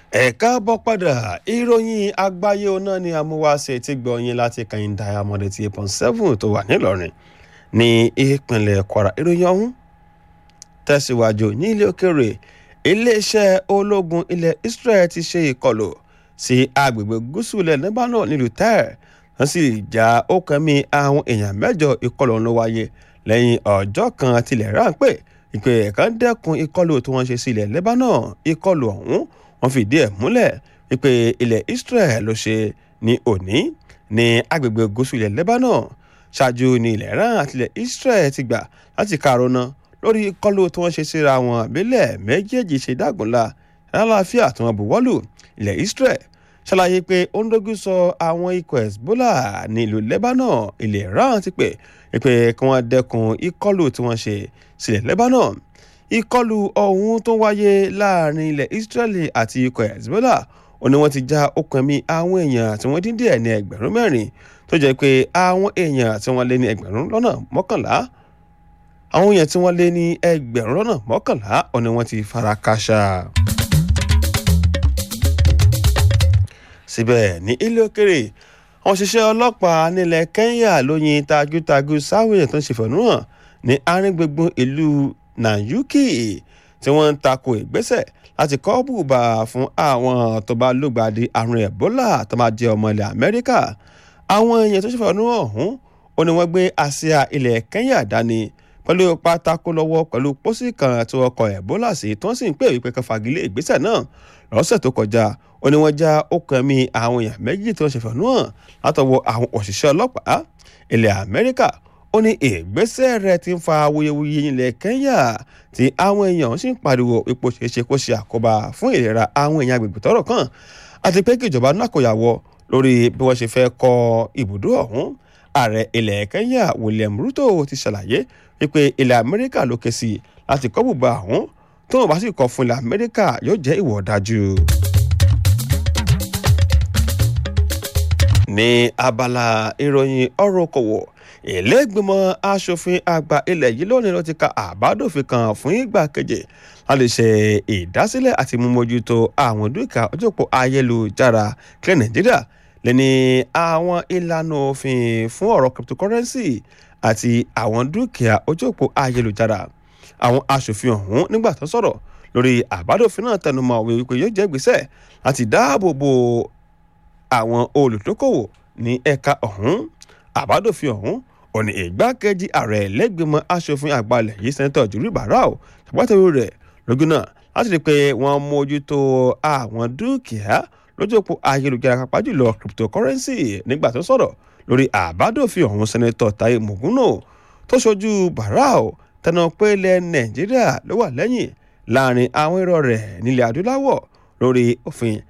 ẹ káàbọ̀ padà ìròyìn àgbáyé ọ̀nà ni amúwáṣe ti gbọ̀nyìn láti kàn diamond eighty eight point seven tó wà nílọrin ní ìpínlẹ̀ kwara ìròyìn ọ̀hún tẹ̀síwájú ní ilé òkèrè iléeṣẹ́ ológun ilẹ̀ israel ti ṣe ìkọlù sí agbègbè gúúsù ilẹ̀ lebanon nílùú tẹ́ẹ̀ wọ́n sì já ọkàn mi àwọn èèyàn mẹ́jọ ìkọlù ọ̀hún ló wáyé lẹ́yìn ọjọ́ kan tilẹ̀ ráńpẹ́ ìpè ẹ̀ka ń dẹ́kun ìkọlù tí wọ́n ṣe sí ilẹ̀ lebanon ìkọlù ọ̀hún wọ́n fìdí ẹ̀ múlẹ̀ wípé ilẹ̀ israel ló ṣe ní òní ní agbègbè gúúsù ilẹ̀ lebanon ṣáájú ní ilẹ̀ iran àti ilẹ̀ israel ti gbà láti karona lórí ìkọlù tí wọ́n ṣe síra wọn àbílẹ̀ méjèèjì ṣe dágunlá lálàáfíà tí wọ́n buwọ́lù ilẹ̀ israel ṣàlàyé pé ó ń dógún sọ àwọn ikọ̀ hezbollah ní ìlú lebanon ilẹ̀ iran ti pè pé kí wọ́n dẹ́kun ìkọlù tí wọ́n ṣe sílẹ̀ lebanon ìkọlù ọ̀hún tó wáyé láàrin ilẹ̀ israeli àti ikọ̀ hezbollah ó ní wọ́n ti já okùn ẹ̀mí àwọn èèyàn tí wọ́n dín díẹ̀ ní ẹgbẹ̀rún mẹ́rin tó jẹ́ pé àwọn èèyàn tí wọ́n lé ní ẹgbẹ̀rún lọ́nà mọ́kànlá àwọn èèyàn tí wọ́n lé ní ẹgbẹ̀rún lọ́nà mọ́kànlá ó ní wọ́n ti fara káṣá. síbẹ̀ ní ilé òkèrè àwọn òṣìṣẹ́ ọlọ́pàá nílẹ̀ kenya ló yin tagutagu sáwọn èèyàn tó ń ṣèfẹ̀hónúhàn ní àárín gbùngbùn ìlú nanyuki tí wọ́n ń tako ìgbésẹ̀ láti kọ́ bùbà fún àwọn tó bá lùgbàdì àrùn ebola tó máa jẹ́ ọmọ ilẹ̀ amẹ́ríkà àwọn èèyàn tó ṣèfẹ̀hónúhàn ọ̀hún ó ní wọ́n gbé àsíá ilẹ̀ kenya dání pẹ̀lú pátákó lọ́wọ́ pẹ̀lú pósí kan tí wọ́n kọ ebola sí tí wọ́n sì ń pè wípé kan fagilé ìgbésẹ̀ náà lọ́sẹ̀ tó kọjá ó ní wọ́n já okùn ẹ̀mí àwọn èèyàn méjì tí wọ́n ṣe fẹ̀nú hàn látọwọ́ àwọn òṣìṣẹ́ ọlọ́pàá ilẹ̀ amẹ́ríkà ó ní ìgbésẹ̀ rẹ̀ ti ń fa awuyewuye ilẹ̀ kenya tí àwọn èèyàn sì ń pariwo ipò ṣeéṣe kó ṣe àkóbá fún ìlera àwọn èèyàn agbègbè tọ́rọ̀ kàn àti pé kí ìjọba náà kò yàwọ lórí bí wọ́n ṣe fẹ́ kọ́ ibùdó ọ̀hún ààrẹ ilẹ̀ kenya william ruto ti ṣàlàyé wípé ilẹ̀ amẹ́ríkà ló ké sí láti kọ́ bùbá ọ̀hún tó wọn bá sì kọ́ fún ilẹ̀ amẹ́ríkà yóò jẹ́ ìwọ̀ ọ̀dájú. ní abala ìròyìn ọ̀rọ̀ okòwò ìlẹ́gbìmọ̀ asòfin àgbà ilẹ̀ yìí lónìí ló ti ka àbádòfin kan fún ìgbà keje láti ṣe ìdásílẹ̀ àti mímójútó àwọn dúkìá ojópó ayélujára kílẹ̀ nàìjíríà lẹ́ni àwọn ìlànà òfin fún ọ̀rọ̀ cryptocurrency àti àwọn dúkìá ojópó ayélujára àwọn asòfin ọ̀hún nígbà tó sọ̀rọ̀ lórí àbádòfin náà tẹnumọ́ òwe wípé yóò jẹ́ ìgbésẹ̀ láti dáàbò bo àwọn olùdókòwò ní ẹ̀ka ọ̀hún àbádòfin ọ̀hún òní ìgbákejì ààrẹ lẹ́gbẹ̀mọ́ asòfin àgbàlẹ̀ yìí sẹ́ńtọ̀ jùlọ barau ṣàpàtàwé rẹ̀ lógún náà láti rí i pé wọ́n mójútó àwọn dúkìá lójú òpó ayélujára pàápàá jùlọ cryptocurrency nígbà tó sọ̀rọ̀ lórí àbádòfin ọ̀hún sẹ́ńtọ̀ taye muguno tó ṣojú barau tẹnu pé ilẹ̀ nàìjíríà ló wà lẹ́yìn láàrin àwọn èrò rẹ̀ nílẹ̀ adúláwọ̀ lórí òfin